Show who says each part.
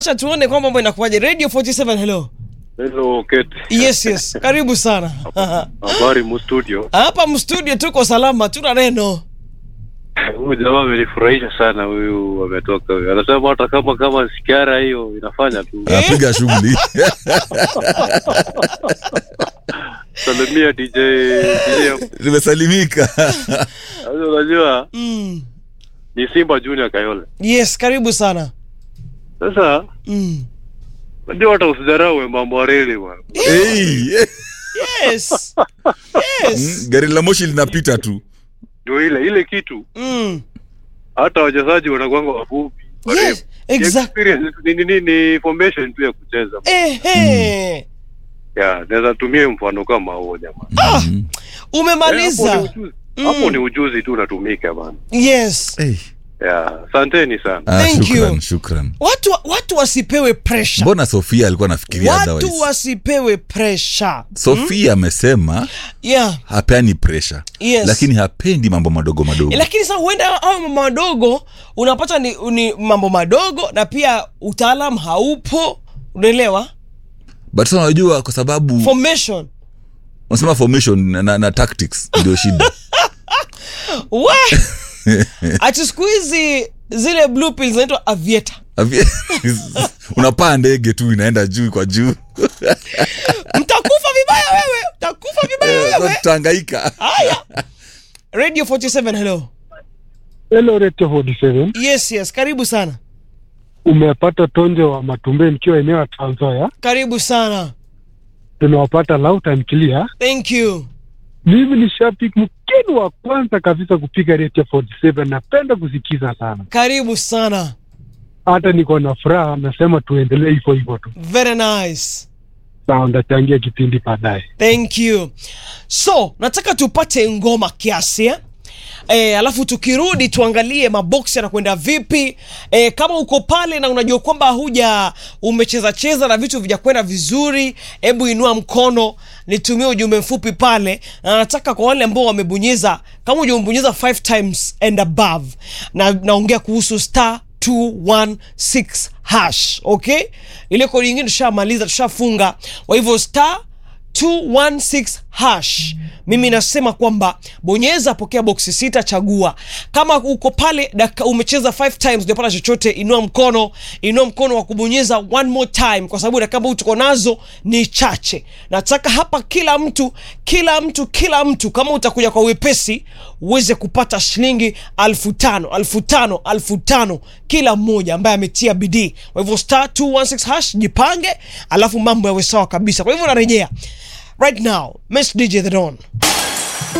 Speaker 1: Acha tuone kwamba mambo inakuwaje. Radio 47 hello.
Speaker 2: Hello, Kate.
Speaker 1: Yes, yes. Karibu sana.
Speaker 2: Habari mu studio.
Speaker 1: Hapa mstudio tuko salama, tuna neno.
Speaker 2: Huyu jamaa amenifurahisha sana huyu ametoka huyu. Anasema hata kama kama sikara hiyo inafanya tu.
Speaker 3: Anapiga shughuli.
Speaker 2: Salimia DJ DJ.
Speaker 3: Nimesalimika.
Speaker 2: Sasa unajua
Speaker 1: Mm.
Speaker 2: ni Simba Junior Kayole.
Speaker 1: Yes, karibu sana.
Speaker 2: Sasa
Speaker 1: Mm.
Speaker 2: ndio hata usidharau mambo ya reli bwana.
Speaker 3: Hey, eh,
Speaker 1: Yes. Yes.
Speaker 3: mm, gari la moshi linapita tu.
Speaker 2: Ndio ile ile kitu
Speaker 1: Mm.
Speaker 2: hata wachezaji wanakuanga wafupi.
Speaker 1: Yes, exactly.
Speaker 2: Experience ni ni ni ni formation tu ya kucheza.
Speaker 1: Ehe.
Speaker 2: Ya, naweza tumia mfano kama huo jamaa.
Speaker 3: Mm.
Speaker 2: Eh, hapo ni
Speaker 1: Umemaliza.
Speaker 2: ujuzi. Hapo
Speaker 1: Mm.
Speaker 2: ni ujuzi tu unatumika bana.
Speaker 1: Yes.
Speaker 3: Hey.
Speaker 2: Ya, asanteni sana.
Speaker 3: Ah,
Speaker 1: Thank
Speaker 3: shukran,
Speaker 1: you.
Speaker 3: shukran.
Speaker 1: Watu watu wasipewe pressure.
Speaker 3: Mbona Sofia alikuwa anafikiria
Speaker 1: Watu
Speaker 3: otherwise?
Speaker 1: wasipewe pressure.
Speaker 3: Sofia amesema
Speaker 1: Yeah.
Speaker 3: hapeani pressure.
Speaker 1: Yes.
Speaker 3: Lakini hapendi mambo madogo madogo.
Speaker 1: lakini sasa huenda au mambo madogo unapata ni, ni mambo madogo na pia utaalam haupo unaelewa
Speaker 3: But sasa unajua kwa sababu
Speaker 1: formation
Speaker 3: unasema formation na, na, na tactics ndio shida.
Speaker 1: we ati siku hizi zile blue pills zinaitwa avieta
Speaker 3: Avi- Unapaa ndege tu inaenda juu kwa juu.
Speaker 1: mtakufa vibaya wewe mtakufa vibaya
Speaker 3: Sasa
Speaker 1: wewe
Speaker 3: tutahangaika.
Speaker 1: haya radio 47 hello
Speaker 4: Hello Radio 47.
Speaker 1: yes yes karibu sana
Speaker 4: Umepata tonje wa Matumbe nikiwa eneo ya Trans Nzoia.
Speaker 1: karibu sana
Speaker 4: Tunawapata loud and clear.
Speaker 1: thank you
Speaker 4: Mimi ni shabiki mkeni wa kwanza kabisa kupiga Radio 47. Napenda kusikiza sana,
Speaker 1: karibu sana
Speaker 4: hata niko na furaha. Nasema tuendelee hivyo hivyo tu.
Speaker 1: very nice
Speaker 4: Sawa, ndachangia kipindi baadaye.
Speaker 1: thank you so nataka tupate ngoma kiasi eh? E, alafu tukirudi tuangalie maboksi yanakwenda vipi e, kama uko pale na unajua kwamba huja umecheza cheza na vitu vijakwenda vizuri hebu inua mkono nitumie ujumbe mfupi pale na nataka kwa wale ambao wamebonyeza kama ujamebonyeza 5 times and above na naongea kuhusu star 216 hash okay ile kodi nyingine tushamaliza tushafunga kwa hivyo star 216 hash mimi nasema kwamba bonyeza pokea boksi sita chagua kama uko pale daka, umecheza 5 times ujapata chochote inua mkono inua mkono wa kubonyeza one more time kwa sababu dakika ambazo tuko nazo ni chache nataka hapa kila mtu kila mtu kila mtu kama utakuja kwa wepesi uweze kupata shilingi alfu tano alfu tano alfu tano kila mmoja ambaye ametia bidii kwa hivyo star 216 hash jipange alafu mambo yawe sawa kabisa kwa hivyo narejea right now Miss DJ The Don